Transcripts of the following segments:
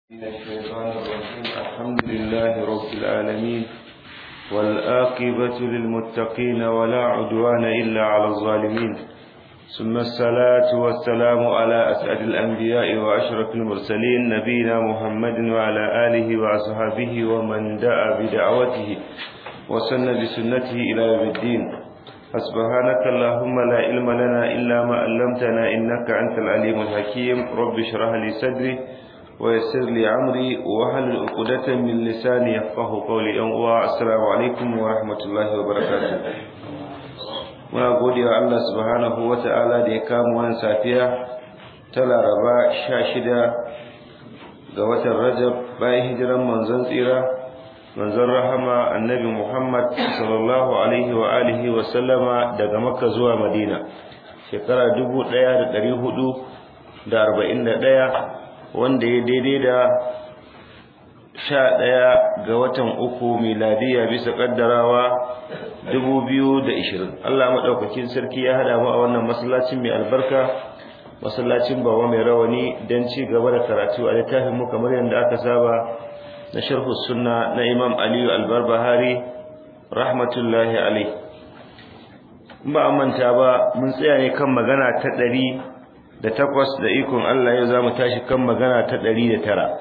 من الشيطان الرجيم الحمد لله رب العالمين والآقبة للمتقين ولا عدوان إلا على الظالمين ثم الصلاة والسلام على أسعد الأنبياء وأشرف المرسلين نبينا محمد وعلى آله وأصحابه ومن دعا بدعوته وسن بسنته إلى يوم الدين فسبحانك اللهم لا علم لنا إلا ما علمتنا إنك أنت العليم الحكيم رب اشرح لي صدري ويسر لي عمري وهل عقدة من لساني يفقه قولي أن السلام عليكم ورحمة الله وبركاته muna gode wa Allah subhanahu wa ta'ala da ya kama wannan safiya ta laraba sha shida ga watan rajab bayan hijiran manzon tsira manzon rahama annabi muhammad sallallahu alaihi wa alihi wa sallama daga makka zuwa madina shekara dubu ɗaya da ɗari hudu da arba'in da ɗaya wanda ya daidai da sha ɗaya ga watan uku miladiya bisa ƙaddarawa dubu biyu da ishirin Allah maɗaukakin sarki ya haɗa mu a wannan masallacin mai albarka masallacin bawa mai rawani don ci gaba da karatu a littafin mu kamar yadda aka saba na sharhu sunna na imam aliyu albarbahari rahmatullahi alai ba a manta ba mun tsaya ne kan magana ta ɗari da takwas da ikon Allah yau za mu tashi kan magana ta ɗari da tara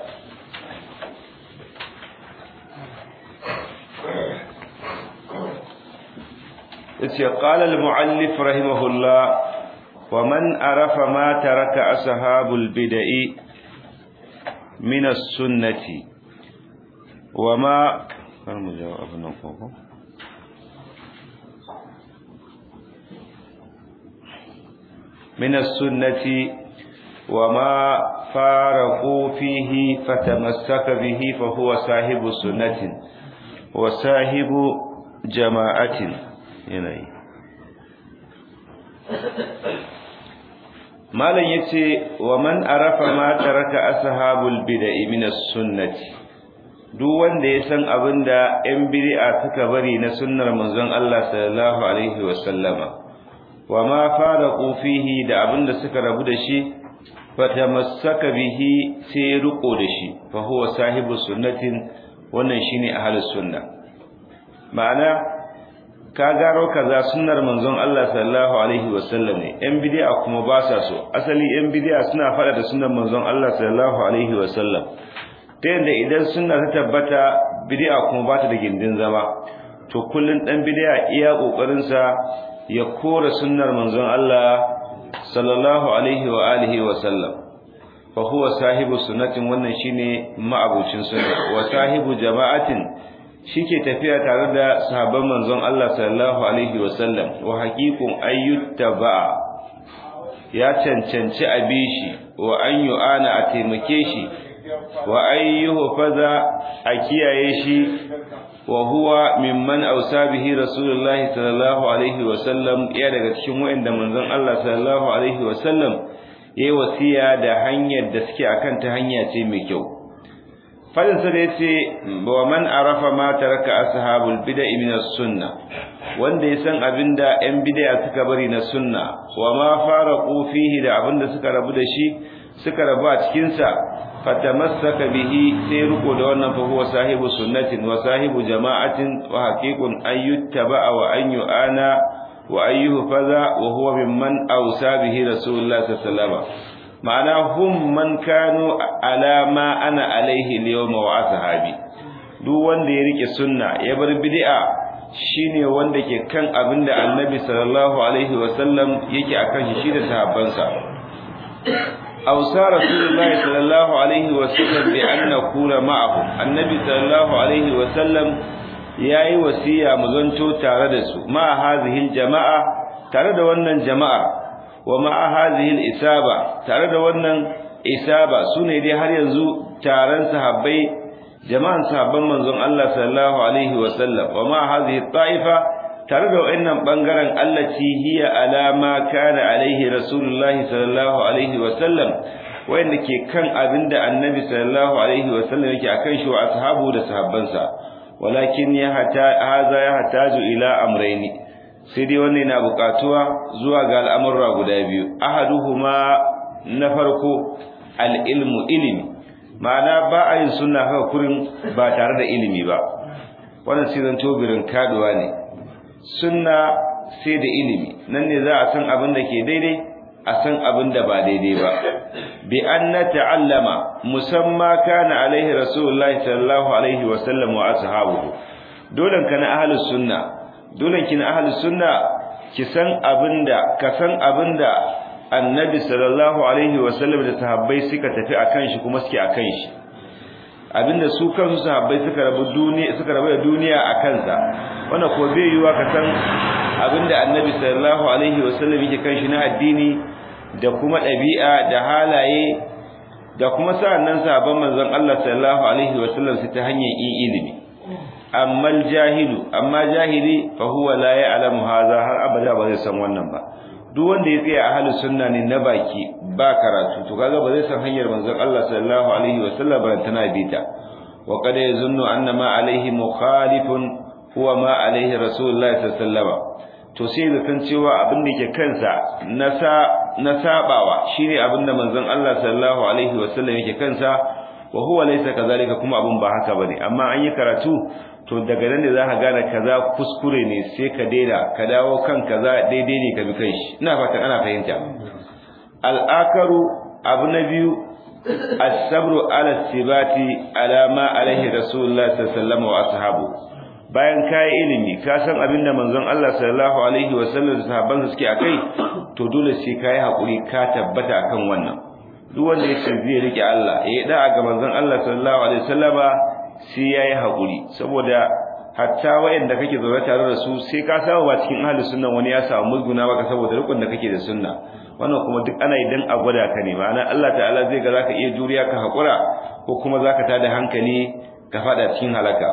yace qala al-muallif rahimahullah wa man arafa ma taraka ashabul bid'i min as-sunnati wa ma mu jawab nan ko من السنة وما فارقوا فيه فتمسك به فهو صاحب سنة وصاحب جماعة yanayi malam yace wa man arafa ma taraka ashabul bid'i min as-sunnati duk wanda ya san abinda yan bid'a suka bari na sunnar manzon Allah sallallahu alaihi wa sallama wa ma faraqu fihi da abinda suka rabu da shi fatamassaka bihi sai riko da shi fa huwa sahibu sunnatin wannan shine ahlus sunna ma'ana ka gano kaza sunnar manzon Allah sallallahu alaihi wasallam ne yan bid'a kuma ba sa so asali yan bid'a suna fada da sunnar manzon Allah sallallahu alaihi wasallam ta yadda idan sunna ta tabbata bid'a kuma ba ta da gindin zama to kullun dan bid'a iya kokarin sa ya kora sunnar manzon Allah sallallahu alaihi wa alihi wasallam fa huwa sahibu sunnatin wannan shine ma'abucin sunna wa sahibu jama'atin shike tafiya tare da sahabban manzon Allah sallallahu alaihi wasallam wa haqiqun ayyuttaba ya cancanci abishi wa an yu'ana a taimake shi wa ayyuhu faza a kiyaye shi wa huwa mimman ausa bihi rasulullahi sallallahu alaihi wasallam ya daga cikin wa'anda manzon Allah sallallahu alaihi wasallam yayi wasiya da hanyar da suke akan ta hanya ce mai kyau fadinsa da yace wa man arafa ma taraka ashabul bid'ah min as-sunnah wanda ya san abinda yan bid'a suka bari na sunna wa ma faraqu fihi da abinda suka rabu da shi suka rabu a cikin sa fatamassaka bihi sai ruko da wannan fa huwa sahibu sunnatin wa sahibu jama'atin wa haqiqun ayyuttaba wa an yu'ana wa ayyuhu faza wa huwa mimman awsa bihi rasulullah sallallahu alaihi wasallam ma'ana hum man kanu ala ma ana alaihi al-yawma wa ashabi duk wanda ya rike sunna ya bar bid'a shine wanda ke kan abinda annabi sallallahu alaihi wa sallam yake akan shi shi da sahabbansa awsa rasulullahi sallallahu alaihi wa sallam bi an nakuna ma'ahu annabi sallallahu alaihi wa sallam yayi wasiya mu zanto tare da su ma hazihi jama'a tare da wannan jama'a wa ma'a hadhihi al-isaba tare da wannan isaba sune dai har yanzu taron sahabbai jama'an sahabban manzon Allah sallallahu alaihi wa sallam wa ma'a hadhihi ta'ifa tare da wayannan bangaren allati hiya ala ma kana alaihi rasulullah sallallahu alaihi wa sallam wayanda ke kan abinda annabi sallallahu alaihi wa sallam yake akan shi wa ashabu da sahabbansa walakin ya hata haza ya hataju ila amrayni sai dai wannan yana bukatuwa zuwa ga al'amurra guda biyu ahaduhuma na farko al-ilmu ilimi ma'ana ba a yin sunna haka kurin ba tare da ilimi ba wannan sai zan tobirin kaduwa ne sunna sai da ilimi nan ne za a san abin da ke daidai a san abin da ba daidai ba bi an na ta'allama musamma kana alaihi rasulullahi sallallahu alaihi wa sallam wa ashabuhu dolan kana ahlus sunna dolan kina ahlus sunna ki san abinda ka san abinda annabi sallallahu alaihi wa sallam da sahabbai suka tafi akan shi kuma suke akan shi abinda su kansu sahabbai suka rabu duniya suka rabu da duniya a kansa wannan ko bai yiwa ka san abinda annabi sallallahu alaihi wasallam yake kan shi na addini da kuma ɗabi'a da halaye da kuma sa'annan sahabban manzon Allah sallallahu alaihi wasallam su ta hanyar yin ilimi amma jahilu amma jahili fa huwa la ya'lamu hadha har abada ba zai san wannan ba duk wanda ya tsaya ahlus sunna ne na baki ba karatu to kaga ba zai san hanyar manzon Allah sallallahu alaihi wasallam ba tana bita wa qad yazunnu anna ma alaihi mukhalifun huwa ma alaihi rasulullahi sallallahu alaihi wasallam to sai da kan cewa abin da ke kansa na sa na sabawa shine abin da manzon Allah sallallahu alaihi wasallam yake kansa wa huwa laysa kazalika kuma abin ba haka bane amma an yi karatu to daga nan ne zaka gane kaza kuskure ne sai ka daina ka dawo kan kaza daidai ne ka bi kai shi ina fatan ana fahimta al-akaru abu na biyu as-sabru ala sibati ala ma alaihi rasulullah sallallahu alaihi wasallam wa ashabu bayan kai ilimi ka san abinda manzon Allah sallallahu alaihi wasallam da sahabban suke akai to dole sai kai hakuri ka tabbata akan wannan duk wanda ya ce zai rike Allah ya da ga manzon Allah sallallahu alaihi wasallama sai yayi hakuri saboda hatta wayanda kake zaune tare da su sai ka samu ba cikin ahlus sunna wani ya samu mulguna baka saboda rukun da kake da sunna wannan kuma duk ana idan a gwada ka ne ma'ana Allah ta'ala zai ga zaka iya juriya ka hakura ko kuma zaka tada hankali ka fada cikin halaka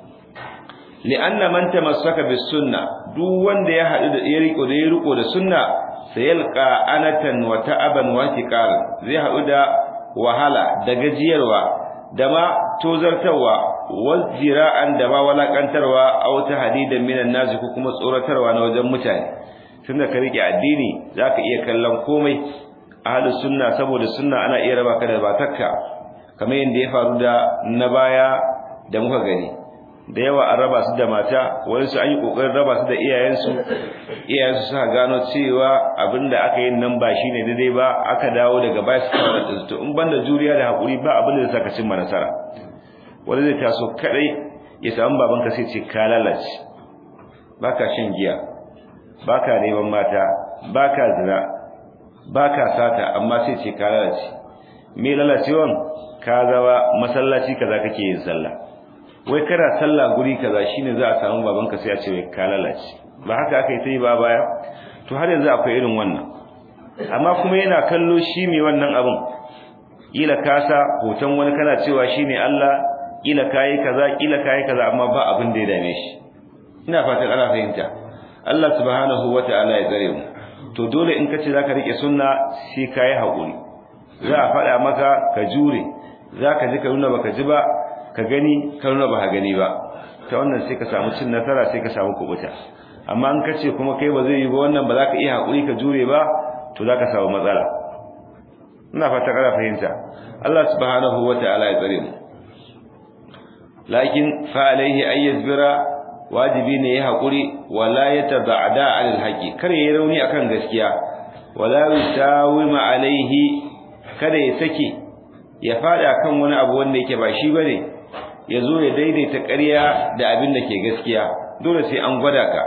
li'anna man tamassaka bis sunna duk wanda ya hadu da ya riko da ya riko da sunna sayalqa anatan wa ta'aban wa tiqal zai hadu da wahala da gajiyarwa da ma tozartarwa wal jira'an da ma walakantarwa aw tahdidan minan nas ko kuma tsoratarwa na wajen mutane tunda ka rike addini zaka iya kallon komai ahlus sunna saboda sunna ana iya raba ka da batakka kamar yadda ya faru da na baya da muka gani da yawa an raba su da mata wani su an yi kokarin raba su da iyayensu iyayensu suka gano cewa abinda aka yi nan ba shine daidai ba aka dawo daga baya su kawo da to in banda juriya da hakuri ba abin da zai saka cimma nasara wani zai taso kadai ya samu babanka sai ce ka lalace baka shan giya baka neman mata baka zina baka sata amma sai ce ka lalace me lalacewan ka zawa masallaci kaza kake yin sallah wai kana sallah guri kaza shine za a samu babanka sai a ce wai ka lalace ba haka aka yi ta yi ba baya to har yanzu akwai irin wannan amma kuma yana kallo shi mai wannan abin kila kasa hoton wani kana cewa shine Allah kila kai kaza kila kai kaza amma ba abin da ya dame shi ina fatan ana fahimta Allah subhanahu wataala ya tsare mu to dole in kace zaka rike sunna sai kai hakuri za a faɗa maka ka jure zaka ji ka nuna baka ji ba ka gani ka nuna ba gani ba ta wannan sai ka samu cin nasara sai ka samu kubuta amma an kace kuma kai ba zai yi ba wannan ba za ka iya hakuri ka jure ba to za ka samu matsala ina fata kana fahimta Allah subhanahu wataala ya tsare mu lakin fa alaihi ay yazbira wajibi ne ya hakuri wala yatabada alal haqi kare ya rauni akan gaskiya wala yusawima alaihi kada ya sake ya fada kan wani abu wanda yake ba shi bane ya zo ya daidaita ƙarya da abin da ke gaskiya dole sai an gwada ka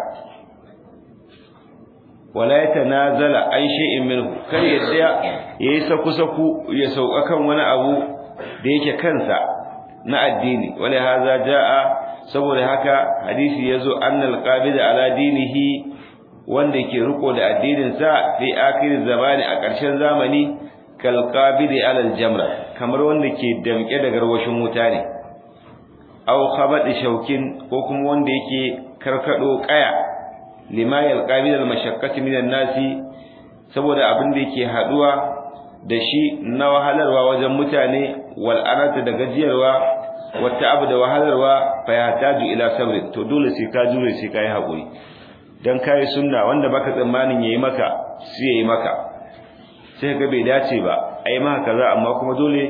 wala ya tanazala an shay'in minhu kar ya tsaya yayi saku saku ya sauka kan wani abu da yake kansa na addini wala haza jaa saboda haka hadisi yazo annal qabida ala dinihi wanda ke riko da addinin sa fi akhir zamani a ƙarshen zamani kal qabidi ala al jamra kamar wanda ke damke da garwashin wuta ne aw khabadi shaukin ko kuma wanda yake karkado kaya lima yalqabil almashaqqati minan nasi saboda abin da yake haduwa da shi na wahalarwa wajen mutane wal anata da gajiyarwa wata abu da wahalarwa fa yahtaju ila sabr to dole sai ka jure sai kai hakuri dan kai sunna wanda baka tsammanin yayi maka sai yayi maka sai ka bai dace ba ai maka kaza amma kuma dole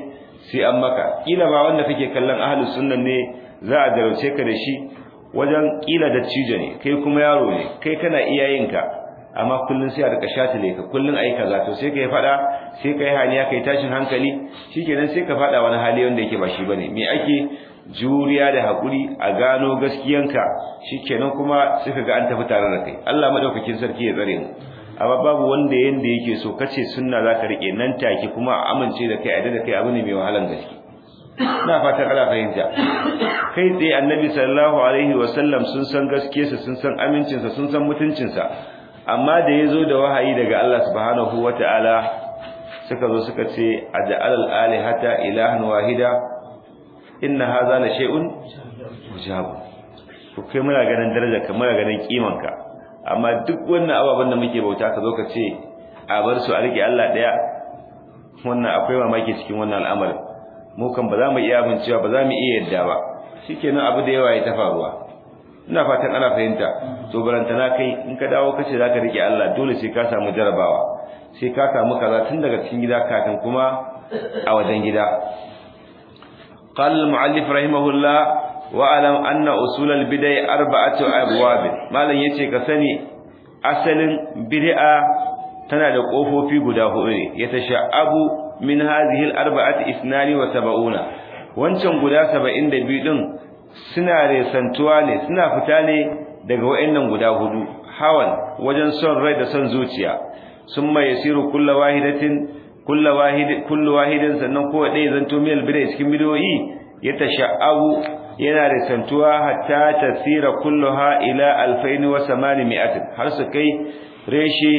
sai an maka kila ba wanda kake kallon ahlus sunna ne za a jarauce ka da shi wajen kila da cijo ne kai kuma yaro ne kai kana iyayenka amma kullun sai a rika shatile ka kullun ayi kaza to sai kai fada sai kai haniya kai tashin hankali shikenan sai ka fada wani hali wanda yake ba shi bane me ake juriya da hakuri a gano gaskiyanka shikenan kuma sai kaga an tafi tare da kai Allah madaukakin sarki ya tsare mu amma babu wanda yanda yake so kace sunna zaka rike nan take kuma a amince da kai a da kai abu ne mai wahalan gaske ina fatan ana fahimta kai tsaye annabi sallallahu alaihi wasallam sun san gaskiyarsa sun san amincinsa sun san mutuncinsa amma da yazo da wahayi daga Allah subhanahu wataala suka zo suka ce aj'al al-alihata ilahan wahida inna hadha la shay'un ujab to kai muna ganin daraja ka muna ganin kimanka amma duk wannan ababen da muke bauta ka zo ka ce a bar su a rike Allah daya wannan akwai mamaki cikin wannan al'amarin mu kan ba za mu iya amincewa ba za mu iya yadda ba shikenan abu da yawa ya ta faruwa ina fatan ana fahimta to barantana kai in ka dawo kace zaka rike Allah dole sai ka samu jarabawa sai ka samu kaza tun daga cikin gida kafin kuma a wajen gida قال المؤلف رحمه الله واعلم ان اصول البدع اربعه ابواب malan yace ka sani asalin bid'a tana da kofofi guda hudu ne yatasha'abu min hadhihi al-arba'ati isnani wa sab'una wancan guda 72 din suna resantuwa ne suna fita ne daga wayannan guda hudu hawan wajen son rai da son zuciya summa yasiru kullu wahidatin kullu wahid kullu wahidin sannan ko dai zanto mil bidai cikin bidoyi yatasha'abu yana resantuwa hatta tasira kulluha ila 2800 har su kai reshe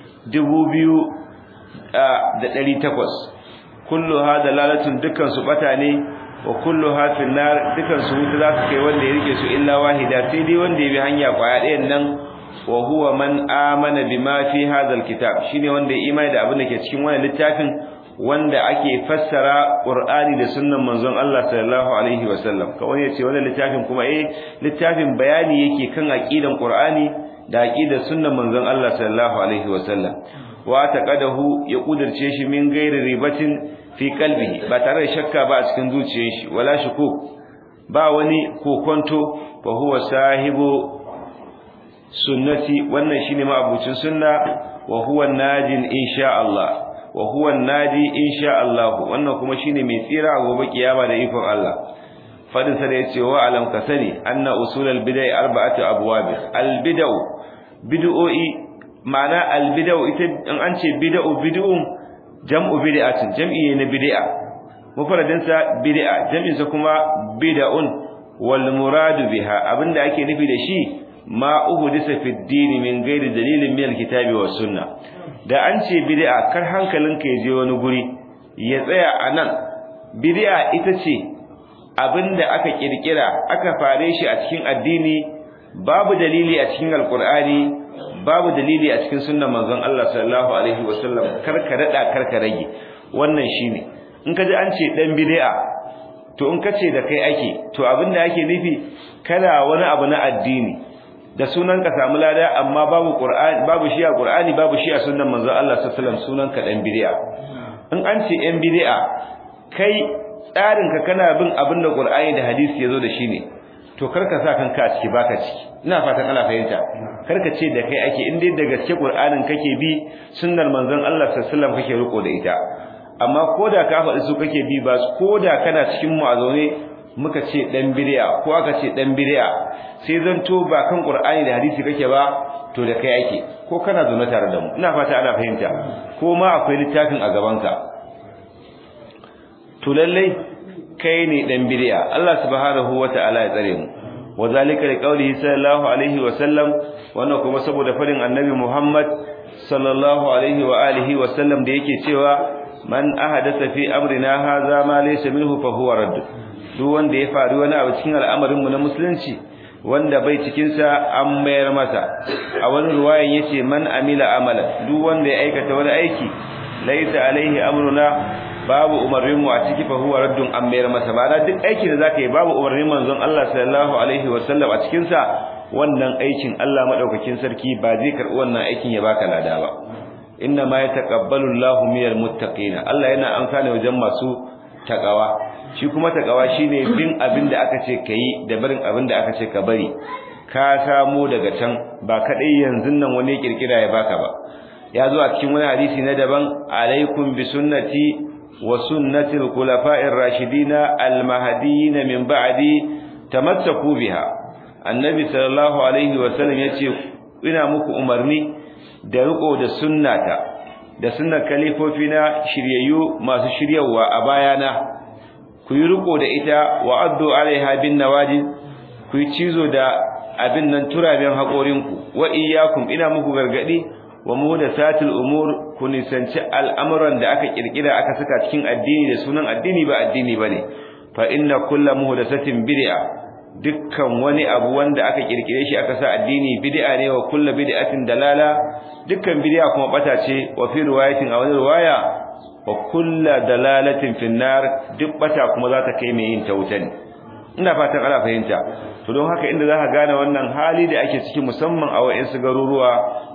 2800 kulluha dalalatun dukkan su bata ne wa kulluha fil nar dukkan su wuta za su kai wanda ya rike su illa wahida sai dai wanda ya bi hanya kwaya ɗayan nan wa huwa man amana bima fi hadha alkitab shine wanda ya imani da abin da ke cikin wannan littafin wanda ake fassara Qur'ani da sunnan manzon Allah sallallahu alaihi wasallam kawai yace wannan littafin kuma eh littafin bayani yake kan aqidan Qur'ani da aqidar sunnan manzon Allah sallallahu alaihi wasallam wa taqadahu ya kudirce shi min gairi ribatin fi qalbihi ba tare da shakka ba a cikin zuciyar shi wala shukuk ba wani kokonto fa huwa sahibu sunnati wannan shine ma'abucin sunna wa huwa najin insha Allah wa huwa naji insha Allah wannan kuma shine mai tsira a gobe kiyama da ikon Allah fadin sa da yace wa alam kasani anna usulal bid'ah arba'atu abwab al bid'u bid'o'i ma'ana al bid'u ita in an ce bid'u bid'un jam'u bid'atin jam'i ne na bid'a mufradin sa bid'a jam'in sa kuma bid'un wal muradu biha abinda ake nufi da shi ma uhdisa fi ad-din min ghairi dalilin min al-kitabi was sunnah da an ce bid'a kar hankalinka ya je wani guri ya tsaya anan bid'a ita ce abinda aka kirkira aka fare shi a cikin addini babu dalili a cikin alqur'ani babu dalili a cikin sunnar manzon Allah sallallahu alaihi wasallam kar ka dada kar ka rage wannan shine in ka ji an ce dan bid'a to in ka ce da kai ake to abinda ake nufi kana wani abu na addini da sunan ka samu lada amma babu qur'ani babu shi a qur'ani babu shi a sunnan manzon Allah sallallahu alaihi wasallam sunan ka dan bid'a in an ce yan bid'a kai tsarin ka kana bin abin da qur'ani da hadisi yazo da shi ne to karka sa kanka a ciki baka ciki ina fatan ana fahimta karka ce da kai ake in dai da gaske qur'anin kake bi sunnar manzon Allah sallallahu alaihi wasallam kake riko da ita amma koda ka faɗi su kake bi ba koda kana cikin mu a zaune muka ce dan bid'a ko aka ce dan bid'a sai zanto ba kan qur'ani da hadisi kake ba to da kai ake ko kana zaune tare da mu ina fata ana fahimta ko ma akwai littafin a gaban ka to lalle kai ne dan bid'a Allah subhanahu wata'ala ya tsare mu wazalika liqaulihi sallallahu alaihi wa sallam wannan kuma saboda farin annabi Muhammad sallallahu alaihi wa alihi wa sallam da yake cewa man ahadatha fi amrina hadha ma laysa minhu fa huwa radd duk wanda ya faru wani abu cikin al'amarin mu na musulunci wanda bai cikin sa an mayar masa a wani ruwayan yace man amila amala duk wanda ya aikata wani aiki laysa alaihi amruna babu umarnin mu a ciki fa huwa raddun an mayar masa ba duk aikin da zaka yi babu umarnin manzon Allah sallallahu alaihi wasallam a cikin sa wannan aikin Allah madaukakin sarki ba zai karbi wannan aikin ya baka lada ba inna ma yataqabbalu Allahu minal muttaqin Allah yana amfani wajen masu takawa shi kuma takawa shine bin abin da aka ce kai da barin abin da aka ce ka bari ka samu daga can ba kadai yanzu nan wani kirkira ya baka ba ya zo a cikin wani hadisi na daban alaikum bi sunnati wa sunnati al-khulafa'ir rashidina al-mahdiyyin min ba'di tamassaku biha annabi sallallahu alaihi wa sallam yace ina muku umarni da riko da sunnata da sunnar kalifofi na shiryayyu masu shiryawa a bayana ku yi riko da ita wa addu alaiha bin nawajid ku yi cizo da abin nan turaben haƙorinku wa iyyakum ina muku gargadi wa muhdathatil umur ku nisanci al'amuran da aka kirkira aka saka cikin addini da sunan addini ba addini bane fa inna kullu muhdathatin bid'a dukkan wani abu wanda aka kirkire shi aka sa addini bid'a ne wa kullu bid'atin dalala dukkan bid'a kuma bata ce wa fi riwayatin a wani riwaya wa kullu dalalatin finnar duk bata kuma za ta kai mai yin ta wuta ne ina fatan ana fahimta to don haka inda zaka gane wannan hali da ake ciki musamman a wayansu garuruwa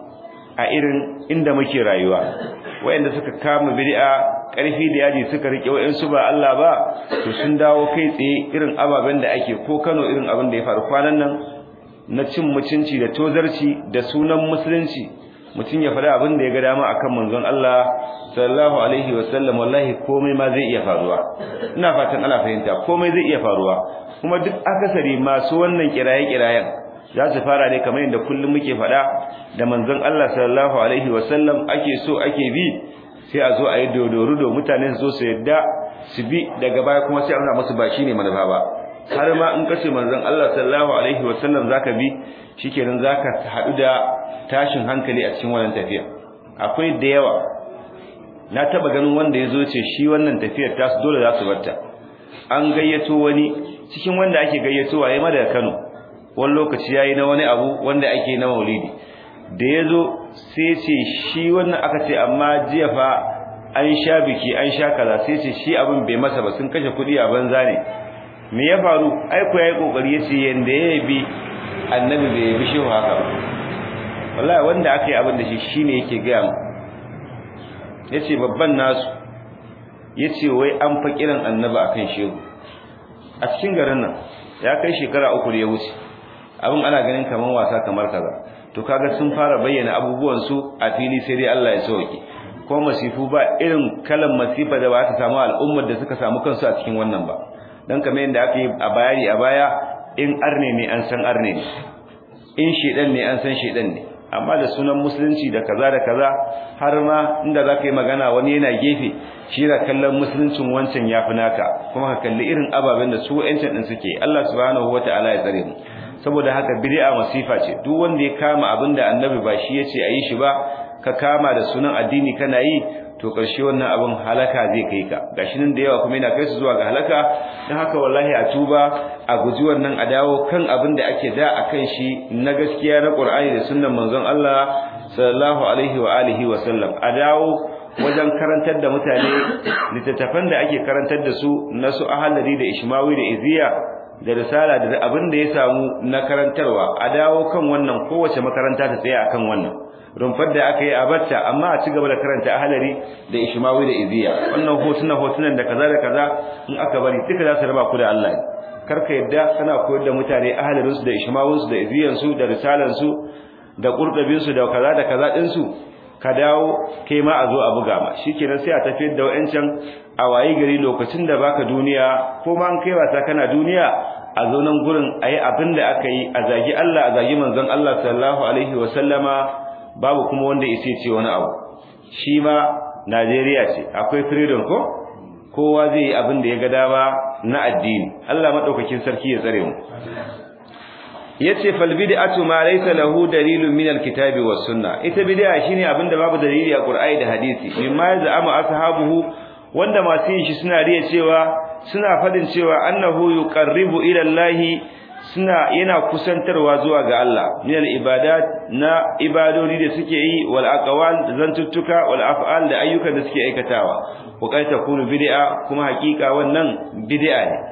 a irin inda muke rayuwa wayanda suka kama bid'a karfi da yaji suka rike wayansu ba Allah ba to sun dawo kai tsaye irin ababen da ake ko Kano irin abin da ya faru kwanan nan na cin mutunci da tozarci da sunan musulunci mutum ya faɗa abin da ya ga dama akan manzon Allah sallallahu alaihi wasallam wallahi komai ma zai iya faruwa ina fatan ana fahimta komai zai iya faruwa kuma duk akasari masu wannan kiraye-kirayen za su fara ne kamar yadda kullum muke faɗa da manzon Allah sallallahu alaihi wasallam ake so ake bi sai a zo a yi dodorudo mutane su zo su yadda su bi daga baya kuma sai ana musu ba shine manufa ba har ma in kace manzon Allah sallallahu alaihi wasallam zaka bi shikenan zaka haɗu da tashin hankali a cikin wannan tafiya akwai da yawa na taba ganin wanda yazo ce shi wannan tafiyar tasu dole za su barta an gayyato wani cikin wanda ake gayyatowa yayi mada Kano wani lokaci yayi na wani abu wanda ake na Maulidi da yazo sai ce shi wannan aka ce amma jiya fa an sha biki an sha kaza sai ce shi abin bai masa ba sun kashe kuɗi a banza ne me ya faru ai ko yayi kokari yace yanda yayi bi annabi bai bi shi haka ba wallahi wanda aka yi abin da shi shine yake ga mu yace babban nasu yace wai an fa kiran annabi akan shehu a cikin garin nan ya kai shekara uku da ya wuce abin ana ganin kaman wasa kamar kaza to kaga sun fara bayyana abubuwan su a fili sai dai Allah ya sauke ko masifu ba irin kalan masifa da ba ta samu al'ummar da suka samu kansu a cikin wannan ba dan kamar yadda aka yi a bayani a baya in arne ne an san arne ne in shedan ne an san shedan ne amma da sunan musulunci da kaza da kaza har ma inda za ka yi magana wani yana gefe shi da kallon musuluncin wancan ya fi naka kuma ka kalli irin ababen da su wa'ancan ɗin suke Allah subhanahu wa ta'ala ya tsare mu saboda haka bid'a masifa ce duk wanda ya kama abin da annabi ba shi yace a yi shi ba ka kama da sunan addini kana yi to ƙarshe wannan abin halaka zai kai ka gashi nan da yawa kuma yana kai su zuwa ga halaka dan haka wallahi a tuba a guji wannan a dawo kan abin da ake da akan shi na gaskiya na Qur'ani da sunnan manzon Allah sallallahu alaihi wa alihi wa sallam a dawo wajen karantar da mutane littattafan da ake karantar da su na su ahallari da ishmawi da iziya da risala da abin da ya samu na karantarwa a dawo kan wannan kowace makaranta ta tsaya akan wannan rumfar da aka yi a batta amma a ci gaba da karanta ahalari da ishmawi da iziya wannan hotuna hotunan da kaza da kaza in aka bari duka za su raba ku da Allah karka yadda kana koyar da mutane ahalarin su da ishmawin su da iziyan su da risalan su da qurtabin su da kaza da kaza din su ka dawo kai ma a zo a buga ma shikenan sai a tafiyar da wayancan a wayi gari lokacin da baka duniya ko ma an kai wasa kana duniya a zo nan gurin ayi abin da aka yi a zagi Allah a zagi manzon Allah sallallahu alaihi wa sallama babu kuma wanda ya ce wani abu shi ma Najeriya ce akwai freedom ko kowa zai yi abin da ya ga dama na addini Allah madaukakin sarki ya tsare mu yace fal bid'atu ma laysa lahu dalilun min alkitabi was sunna ita bid'a shine abin da babu dalili a Qur'ani da hadisi mimma yaz'amu ashabuhu wanda masu yin shi suna riya cewa suna fadin cewa annahu yuqarribu ila Allah suna yana kusantarwa zuwa ga Allah min al-ibadat na ibadodi da suke yi wal aqwal da zantuttuka wal af'al da ayyukan da suke aikatawa wa kai takunu bid'a kuma hakika wannan bid'a ne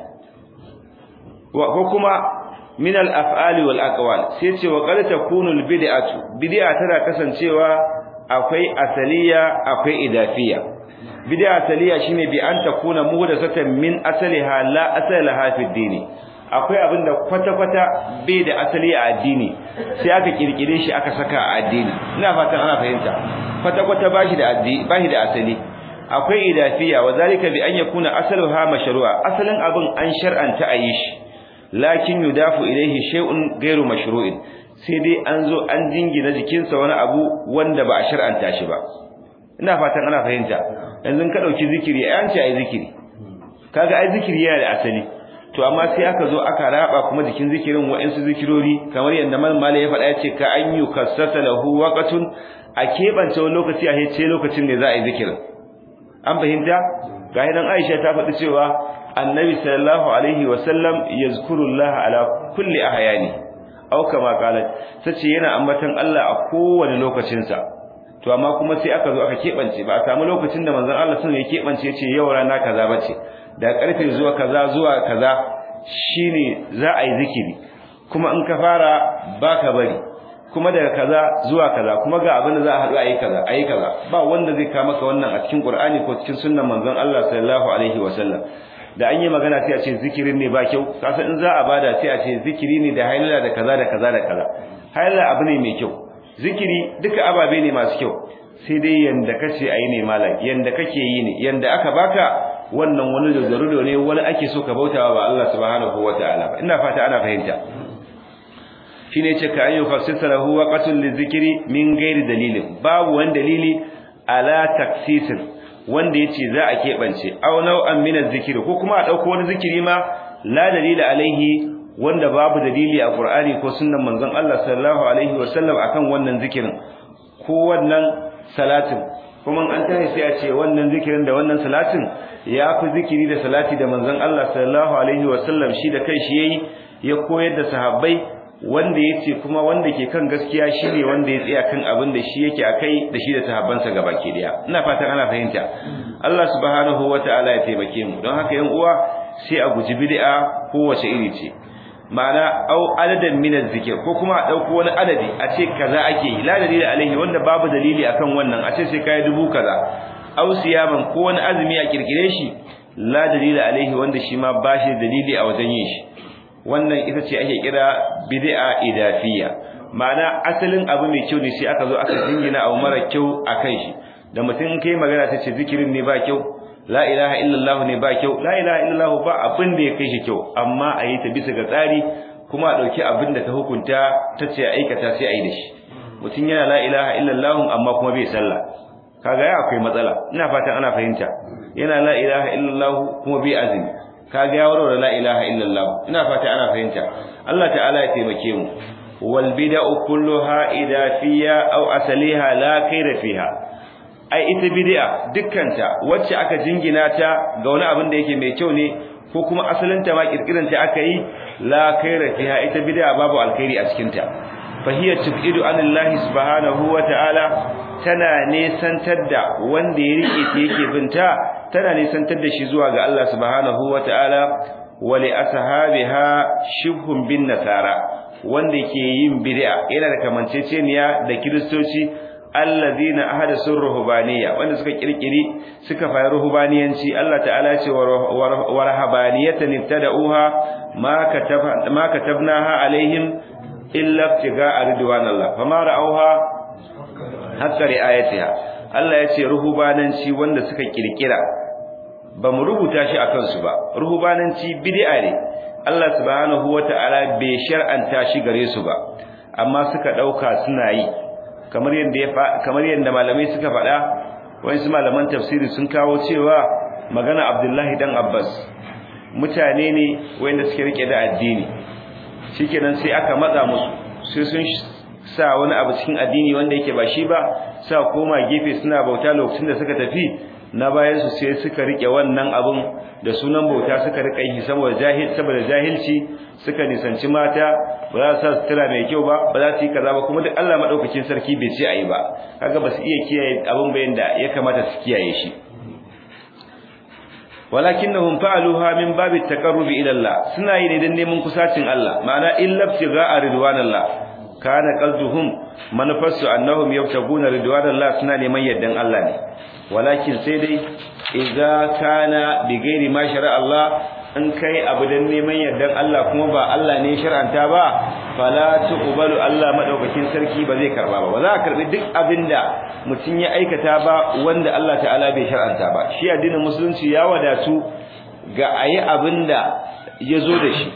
wa ko kuma min al-af'al wal aqwal sai ce wa qad takunu al-bid'atu bid'a tana kasancewa akwai asaliya akwai idafiya bid'a asaliya shine bi an takuna muhdathatan min asaliha la asalaha fi dini akwai abin da kwata-kwata bai da asali a addini sai aka kirkire shi aka saka a addini ina fatan ana fahimta kwata-kwata bashi da addini bashi da asali akwai idafiya wa zalika bi an yakuna asaluha mashru'a asalin abin an shar'anta a yi shi lakin yudafu ilayhi shay'un ghairu mashru'in sai dai an zo an jingina jikinsa wani abu wanda ba a shar'anta shi ba ina fatan ana fahimta yanzu ka dauki zikiri ai an ce ai zikiri kaga ai zikiri yana da asali to amma sai aka zo aka raba kuma jikin zikirin wa'ansu zikirori kamar yadda malmala ya faɗa ya ce ka an yi kassata lahu waqatun a keɓance wani lokaci a ce lokacin ne za a yi zikirin an fahimta ga hidan Aisha ta faɗi cewa annabi sallallahu alaihi wa sallam yazkurullah ala kulli ahyani aw kama qalat sace yana ambatan Allah a kowane lokacin sa to amma kuma sai aka zo aka keɓance ba a samu lokacin da manzon Allah sun ya keɓance ya ce yau rana kaza bace da karfe zuwa kaza zuwa kaza shine za a yi zikiri kuma in ka fara baka bari kuma daga kaza zuwa kaza kuma ga abin da za a haɗu a yi kaza a yi kaza ba wanda zai kama maka wannan a cikin Qur'ani ko cikin sunnan manzon Allah sallallahu alaihi wasallam da an yi magana sai a ce zikirin ne ba kyau kasa in za a bada sai a ce zikiri ne da hailala da kaza da kaza da kaza hailala abu ne mai kyau zikiri duka ababe ne masu kyau sai dai yanda kace ayi ne malam yanda kake yi ne yanda aka baka wannan wani da ne wani ake so ka bautawa ba Allah subhanahu wataala ba ina fata ana fahimta shine ce ka ayyu khassisa lahu waqtul lizikri min ghairi dalilin babu wani dalili ala taksisin wanda yace za a kebance aw nau'an min az-zikri ko kuma a dauko wani zikiri ma la dalila alaihi wanda babu dalili a Qur'ani ko sunnan manzon Allah sallallahu alaihi wasallam akan wannan zikirin ko wannan salatin kuma an tashi sai a ce wannan zikirin da wannan salatin ya fi zikiri da salati da manzon Allah sallallahu alaihi wasallam shi da kai shi yayi ya koyar da sahabbai wanda yace kuma wanda ke kan gaskiya shine wanda ya tsaya kan abin da shi yake akai da shi da sahabbansa gabaki daya ina fatan ana fahimta Allah subhanahu wataala ya taimake mu don haka yan uwa sai a guji bid'a kowace iri ce ma'ana au adadan min zikir ko kuma a dauko wani adadi a ce kaza ake yi la dalili alaihi wanda babu dalili akan wannan a ce sai kai dubu kaza au siyaman ko wani azumi a kirkire shi la dalili alaihi wanda shi ma bashi dalili a wajen yin shi wannan ita ce ake kira bid'a idafiyya ma'ana asalin abu mai kyau ne sai aka zo aka jingina abu mara kyau akan shi da mutum kai magana ta ce zikirin ne ba kyau la ilaha illallah ne ba kyau la ilaha illallah ba abin da ya kai shi kyau amma a yi ta bisa ga tsari kuma a ɗauki abin da ta hukunta ta ce aikata sai a yi da shi mutum yana la ilaha illallah amma kuma bai sallah kaga ya akwai matsala ina fatan ana fahimta yana la ilaha illallah kuma bai azumi kaga ya warware la ilaha illallah ina fata ana fahimta Allah ta'ala ya taimake mu wal bid'u kulluha idafiyya aw asaliha la khaira fiha ai ita bid'a dukkanta wacce aka jingina ta ga wani abin da yake mai kyau ne ko kuma asalin ta ma kirkiran ta aka yi la khaira fiha ita bid'a babu alkhairi a cikin ta fa hiya tubidu anillahi subhanahu wa ta'ala tana nesantar da wanda ya rike ta yake binta tana nesantar da shi zuwa ga Allah subhanahu wa ta'ala wa li ashabiha shibhun bin nasara wanda ke yin bid'a yana da kamanceceniya da kiristoci allazina ahadasu ruhbaniyya wanda suka kirkiri suka fara ruhbaniyanci Allah ta'ala ce wa rahabaniyatan ibtada'uha ma kataba ma katabnaha alaihim illa ibtiga'a ridwanillah fama ra'awha hakka ri'ayatiha Allah ya ce ruhbananci wanda suka kirkira ba mu rubuta shi akan su ba ruhbananci bid'a ne Allah subhanahu wata'ala bai shar'anta shi gare su ba amma suka dauka suna yi kamar yadda kamar yadda malamai suka faɗa wasu malaman tafsiri sun kawo cewa magana Abdullahi dan Abbas mutane ne wanda suke rike da addini shikenan sai aka matsa musu sai sun sa wani abu cikin addini wanda yake ba shi ba sa koma gefe suna bauta lokacin da suka tafi na bayan su sai suka rike wannan abun da sunan bauta suka rika yi saboda jahil saboda jahilci suka nisanci mata ba za su sa sutura mai kyau ba ba za su yi kaza ba kuma duk Allah madaukakin sarki bai ce ayi ba kaga ba su iya kiyaye abun bayan da ya kamata su kiyaye shi walakinnahum fa'aluha min babi taqarrubi ila Allah suna yi ne dan neman kusacin Allah ma'ana illa ibtigha'a ridwanillah kana qalduhum manufarsu annahum yabtaguna ridwanallah suna neman yaddan Allah ne walakin sai dai idza kana bi ghairi ma shara Allah in kai abu dan neman yaddan Allah kuma ba Allah ne shar'anta ba fala tuqbalu Allah madaukakin sarki ba zai karba ba ba za a karbi duk abinda mutun ya aikata ba wanda Allah ta'ala bai shar'anta ba shi addinin musulunci ya wadatu ga ayi abinda ya zo da shi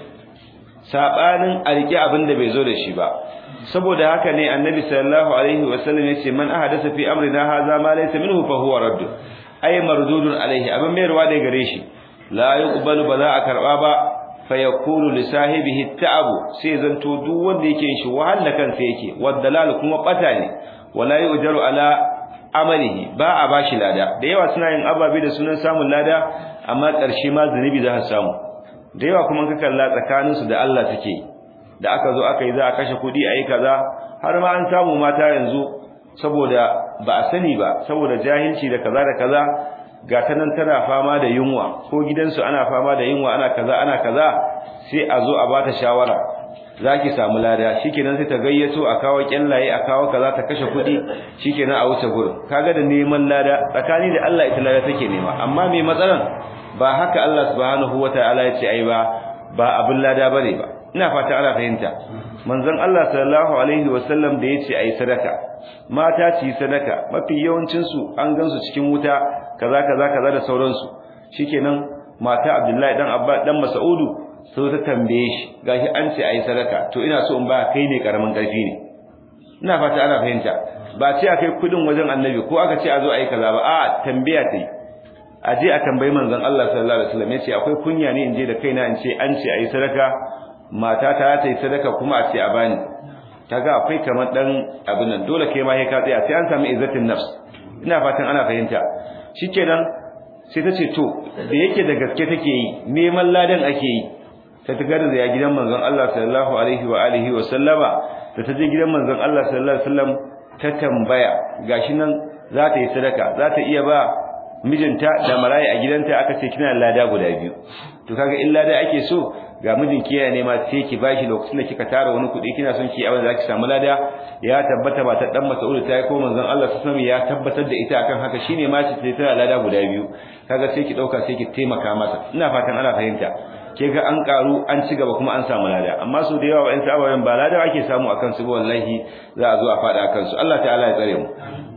sabanin a rike abinda bai zo da shi ba saboda haka ne annabi sallallahu alaihi wasallam yace man ahadatha fi amrina hadha ma laysa minhu fa huwa radd ay mardudun alaihi abin mayarwa da gare shi la yuqbalu ba za a karba ba fa yakunu li sahibihi ta'abu sai zanto duk wanda yake shi wahala kansa yake wadalal kuma bata ne wala yujaru ala amalihi ba a bashi lada da yawa suna yin ababe da sunan samun lada amma ƙarshe ma zunubi za su samu da yawa kuma ka kalla tsakaninsu da Allah take da aka zo aka yi za a kashe kuɗi a yi kaza har ma an samu mata yanzu saboda ba a sani ba saboda jahilci da kaza da kaza ga ta nan tana fama da yunwa ko gidansu ana fama da yunwa ana kaza ana kaza sai a zo a bata shawara zaki samu lada shikenan sai ta gayyato a kawo kyallaye a kawo kaza ta kashe kuɗi shikenan a wuce gurin kaga da neman lada tsakani da Allah ita lada take nema amma me matsalan ba haka Allah subhanahu wataala ya ce ai ba ba abin lada bane ba ina fata ana fahimta manzon Allah sallallahu alaihi wasallam da yace ai sadaka mata ci sadaka mafi yawancin su an gansu cikin wuta kaza kaza kaza da sauransu shikenan mata Abdullahi dan Abba dan Mas'udu sai ta tambaye shi gashi an ce ai sadaka to ina so in ba kai ne karamin karfi ne ina fata ana fahimta ba ce akai kudin wajen annabi ko aka ce a zo ai kaza ba a tambaya ta yi a je a tambayi manzon Allah sallallahu alaihi wasallam yace akwai kunya ne in je da kaina in ce an ce ai sadaka mata ta ta yi sadaka kuma a ce a bani kaga akwai kamar dan abin nan dole kai ma sai ka tsaya sai an samu izzatin nafs ina fatan ana fahimta shikenan sai ta ce to da yake da gaske take yi neman ladan ake yi ta tagar da ya gidan manzon Allah sallallahu alaihi wa alihi wa sallama da ta je gidan manzon Allah sallallahu alaihi wasallam ta tambaya gashi nan za ta yi sadaka za ta iya ba mijinta da marayi a gidanta aka ce kina lada guda biyu to kaga in lada ake so ga mijinki yana nema sai ki bashi lokacin da kika tara wani kuɗi kina son ki abin da zaki samu lada ya tabbata ba ta dan Mas'ud ta yi ko manzon Allah sallallahu alaihi ya tabbatar da ita akan haka shine ma ce tana lada guda biyu kaga sai ki dauka sai ki taimaka masa ina fatan ana fahimta ke ga an karu an ci gaba kuma an samu lada amma su da yawa wa'in sabayen ba lada ake samu akan su ba wallahi za a zo a fada akan su Allah ta'ala ya tsare mu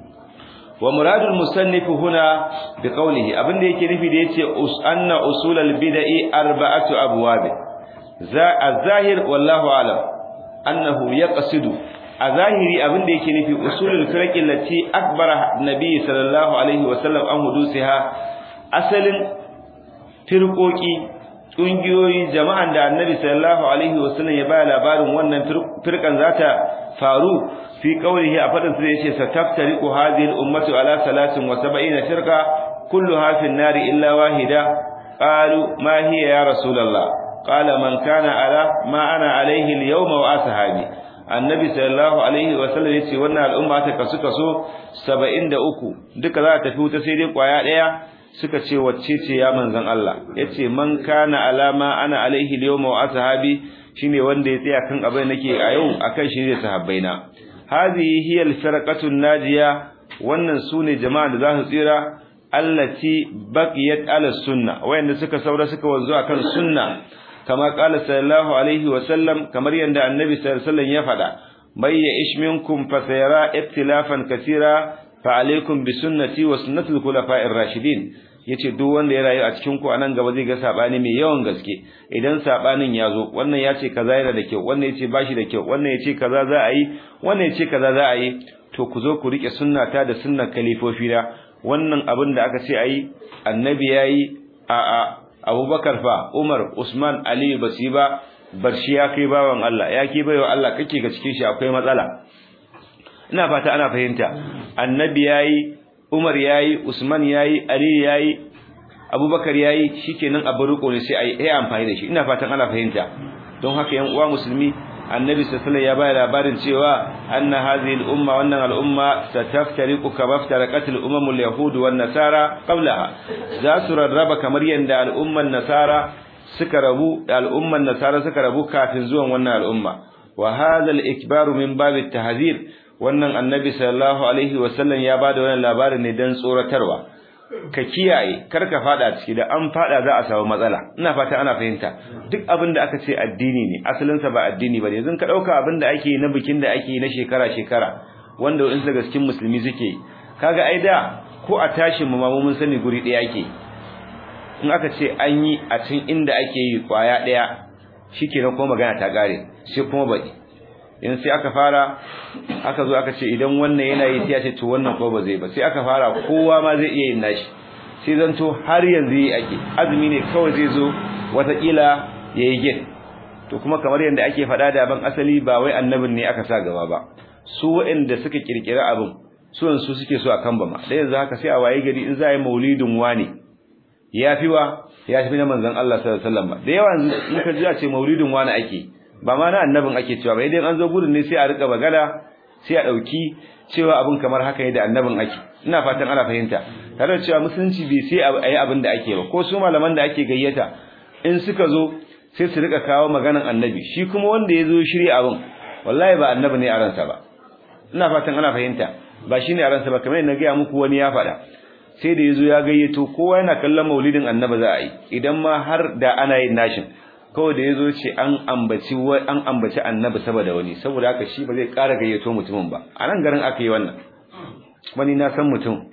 wa muradul musannif huna bi qawlihi abinda yake nufi da yace us anna usulal bid'i arba'atu abwab za az-zahir wallahu alam annahu yaqsidu a zahiri abinda yake nufi usulul firqi lati akbara nabi sallallahu alaihi wasallam an hudusiha asalin firqoki kungiyoyi jama'an da annabi sallallahu alaihi wasallam ya baya labarin wannan firkan zata faru fi qawlihi a fadin sai yace sataftariqu hadhihi al-ummatu ala 73 firqa kulluha fi an-nar illa wahida qalu ma hiya ya rasulullah qala man kana ala ma ana alaihi al-yawma wa ashabi annabi sallallahu alaihi wasallam yace wannan al'umma ta kasu kaso 73 duka za ta tafi wuta sai dai kwaya daya suka ce wacce ce ya manzon Allah yace man kana alama ana alaihi al-yawma wa ashabi shine wanda ya tsaya kan abin nake a yau akan shi ne sahabbaina hadhihi hiya al-firqatu najiya wannan sune jama'a da za su tsira allati baqiyat ala sunna wayanda suka saura suka wanzu akan sunna kama qala sallallahu alaihi wa sallam kamar yanda annabi sallallahu alaihi wasallam ya faɗa bayya ishminkum fa sayara ikhtilafan kaseera fa alaikum bi sunnati wa sunnati al-khulafa'ir rashidin yace duk wanda ya rayu a cikin ku anan gaba zai ga sabani mai yawan gaske idan sabanin ya zo wannan yace kaza yana da kyau wannan yace bashi da kyau wannan yace kaza za a yi wannan yace kaza za a yi to ku zo ku rike sunnata da sunnar kalifofi da wannan abin da aka ce ayi annabi yayi a a Abubakar fa Umar Usman Ali basi ba bar shi ya kai bawan Allah ya kai baiwa Allah kake ga cikin shi akwai matsala ina fata ana fahimta annabi yayi Umar yayi Usman yayi Ali yayi Abubakar yayi shikenan abu riko ne sai ai ai amfani da shi ina fatan ana fahimta don haka yan uwa musulmi annabi sallallahu ya bayar labarin cewa anna hadhihi al-umma wannan al-umma sataftariqu kama iftaraqat al-umam al-yahud wan nasara qablaha za su rarraba kamar yanda al-umman nasara suka rabu al'umman nasara suka rabu kafin zuwan wannan al'umma wa hadha al-ikbaru min bab at-tahzir wannan annabi sallallahu alaihi wasallam ya bada wannan labarin ne dan tsoratarwa ka kiyaye kar ka fada ciki da an fada za a samu matsala ina fata ana fahimta duk abin da aka ce addini ne asalin sa ba addini bane yanzu ka dauka abin da ake na bikin da ake na shekara shekara wanda in daga cikin musulmi suke kaga ai da ko a tashin mu ma mun sani guri daya ake in aka ce an yi a cikin inda ake yi kwaya daya shikenan ko magana ta gare sai kuma baki in sai aka fara aka zo aka ce idan wannan yana yi sai ya ce to wannan ko ba zai ba sai aka fara kowa ma zai iya yin nashi sai zanto har yanzu yi ake azumi ne kawai zai zo watakila ya yi gin to kuma kamar yadda ake faɗa da ban asali ba wai annabin ne aka sa gaba ba su waɗanda suka kirkiri abin su su suke so a kan bama da yanzu haka sai a waye gari in za a yi maulidin wani ya fi wa ya fi na manzon Allah sallallahu alaihi wasallam da yawa in ka ji a ce maulidin wani ake ba ma na annabin ake cewa ba idan an zo gudun ne sai a rika magana sai a dauki cewa abin kamar haka ne da annabin ake ina fatan ana fahimta tare da cewa musulunci bai sai a yi abin da ake ba ko su malaman da ake gayyata in suka zo sai su rika kawo maganan annabi shi kuma wanda ya zo shirya abin wallahi ba annabi ne a ransa ba ina fatan ana fahimta ba shine a ransa ba kamar yadda na gaya muku wani ya faɗa sai da ya zo ya gayyato kowa yana kallon maulidin annabi za a yi idan ma har da ana yin nashin kawai da yazo ce an ambaci an ambaci annabi saboda wani saboda haka shi ba zai ƙara gayyato mutumin ba a nan garin aka yi wannan wani na san mutum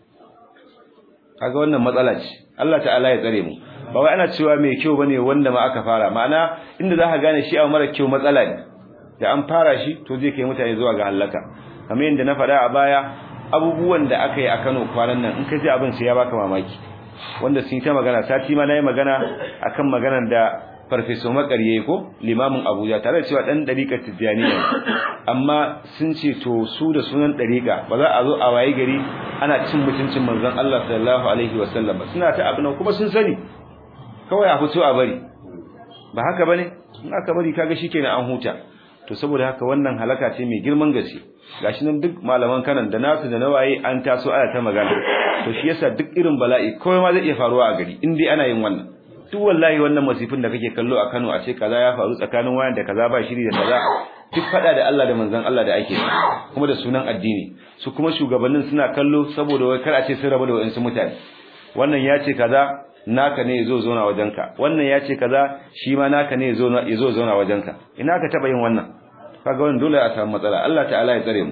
kaga wannan matsala ce Allah ta'ala ya tsare mu ba wai ana cewa mai kyau bane wanda ma aka fara ma'ana inda zaka gane shi a mara kyau matsala ne da an fara shi to zai kai mutane zuwa ga halaka kamar yadda na faɗa a baya abubuwan da aka yi a Kano kwanan nan in ka ji abin sai ya baka mamaki wanda sun yi ta magana sati ma na yi magana akan maganar da farfeso makarye ko limamin abuja tare da cewa dan dariƙar tijjaniya amma sun ce to su da sunan dariƙa ba za a zo a waye gari ana cin mutuncin manzon Allah sallallahu alaihi wasallam ba suna ta abin kuma sun sani kawai a fito a bari ba haka bane in aka bari kaga shikenan an huta to saboda haka wannan halaka ce mai girman gaske gashi nan duk malaman kanan da nasu da nawaye an taso ana ta magana to shi yasa duk irin bala'i kawai ma zai iya faruwa a gari in dai ana yin wannan duk wallahi wannan masifin da kake kallo a Kano a ce kaza ya faru tsakanin wayan da kaza ba shiri da kaza duk fada da Allah da manzon Allah da ake kuma da sunan addini su kuma shugabannin suna kallo saboda wai kar a ce sun rabu da wayansu mutane wannan ya ce kaza naka ne yazo zauna wajenka wannan ya ce kaza shi ma naka ne yazo yazo zauna wajenka ina ka taba yin wannan kaga wannan dole a samu matsala Allah ta'ala ya tsare mu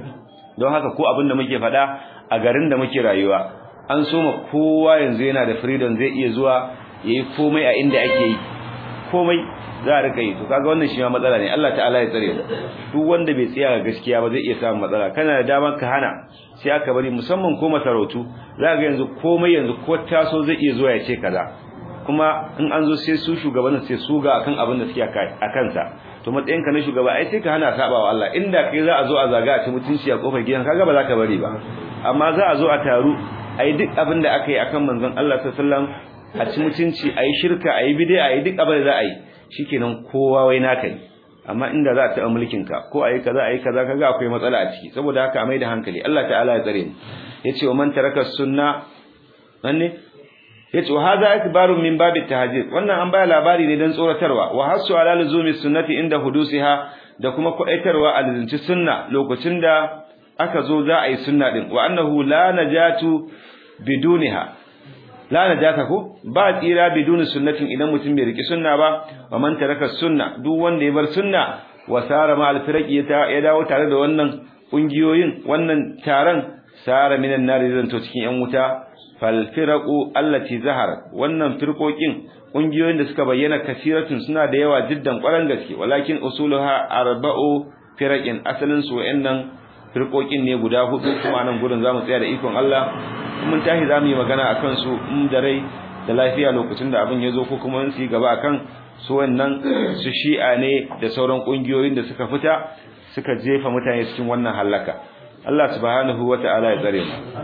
don haka ko abin da muke faɗa a garin da muke rayuwa an soma kowa yanzu yana da freedom zai iya zuwa yayi komai a inda ake yi komai za a rika yi to kaga wannan shi ma matsala ne Allah ta'ala ya tsare mu duk wanda bai tsaya ga gaskiya ba zai iya samun matsala kana da damar ka hana sai aka bari musamman ko masarautu za ga yanzu komai yanzu ko taso zai iya zuwa ya ce kaza kuma in an zo sai su shugabannin sai su ga akan abin da suke a kansa to matsayin ka na shugaba ai sai ka hana sabawa Allah inda kai za a zo a zaga a ci mutunci a kofar gidan kaga ba za ka bari ba amma za a zo a taru ai duk abin da aka yi akan manzon Allah sallallahu alaihi wasallam a ci mutunci ayi shirka ayi bid'a ayi duk abin da za a yi shikenan kowa wai naka ne amma inda za a taɓa mulkin ka ko ayi kaza ayi kaza kaga akwai matsala a ciki saboda haka a mai da hankali Allah ta'ala ya tsare mu yace wa man taraka sunna wanne yace wa hadha ikbarun min babi tahajjud wannan an baya labari ne dan tsoratarwa wa hasu ala luzumi sunnati inda hudusiha da kuma kudaitarwa a lizinci sunna lokacin da aka zo za a yi sunna din wa annahu la najatu biduniha la najata ko ba tsira biduni sunnatin idan mutum bai riki sunna ba wa man taraka sunna duk wanda ya bar sunna wa sara ma alfiraqi ya dawo tare da wannan kungiyoyin wannan taron sara minan nari zan to cikin yan wuta fal firaqu allati zahar wannan firqokin kungiyoyin da suka bayyana kasiratun suna da yawa jiddan kwaran gaske walakin usuluha arba'u firaqin asalin su wayannan firqokin ne guda hudu kuma nan gurin zamu tsaya da ikon Allah mun tashi zamu yi magana akan su in da rai da lafiya lokacin da abin ya zo ko kuma su yi gaba akan su wannan su shi'a ne da sauran kungiyoyin da suka fita suka jefa mutane cikin wannan halaka Allah subhanahu wata'ala ya tsare mu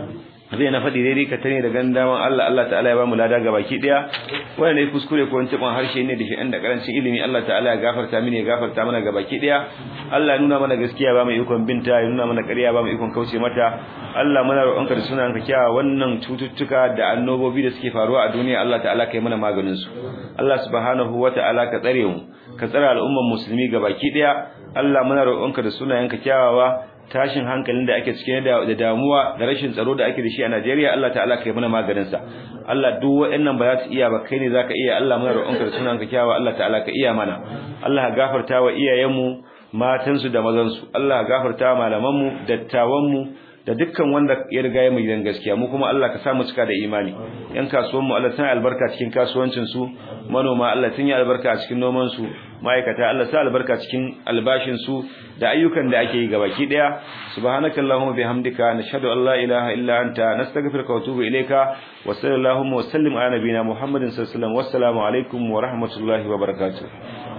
zai na faɗi daidai ka tare da gandaman Allah Allah ta'ala ya ba mu lada gabaki daya wanda ne kuskure ko wani harshe ne da shi da karancin ilimi Allah ta'ala ya gafarta mini ya gafarta mana gabaki daya Allah ya nuna mana gaskiya ba mu ikon binta ya nuna mana ƙarya ba mu ikon kauce mata Allah muna roƙonka da sunanka kyawa wannan cututtuka da annobobi da suke faruwa a duniya Allah ta'ala kai mana maganin su Allah subhanahu wata'ala ka tsare mu ka tsare al'umman musulmi gabaki daya Allah muna roƙonka da sunayenka kyawawa tashin hankalin da ake cikin da damuwa da rashin tsaro da ake da shi a Najeriya Allah ta'ala kai mana maganin sa Allah duk waɗannan ba za su iya ba kai ne zaka iya Allah muna roƙonka da sunanka kyawawa Allah ta'ala ka iya mana Allah gafarta wa iyayenmu matansu da mazansu Allah gafarta wa malamanmu dattawanmu da dukkan wanda ya riga ya mai gidan gaskiya mu kuma Allah ka sa mu cika da imani yan kasuwan mu Allah tana albarka cikin kasuwancin su manoma Allah tun yi albarka a cikin noman su ma'aikata Allah sa albarka cikin albashin su da ayyukan da ake yi gabaki daya subhanakallahumma bihamdika nashhadu an la ilaha illa anta nastaghfiruka wa atubu ilayka wa sallallahu wa sallim ala nabiyyina muhammadin sallallahu alaihi wasallam wassalamu alaikum wa rahmatullahi wa barakatuh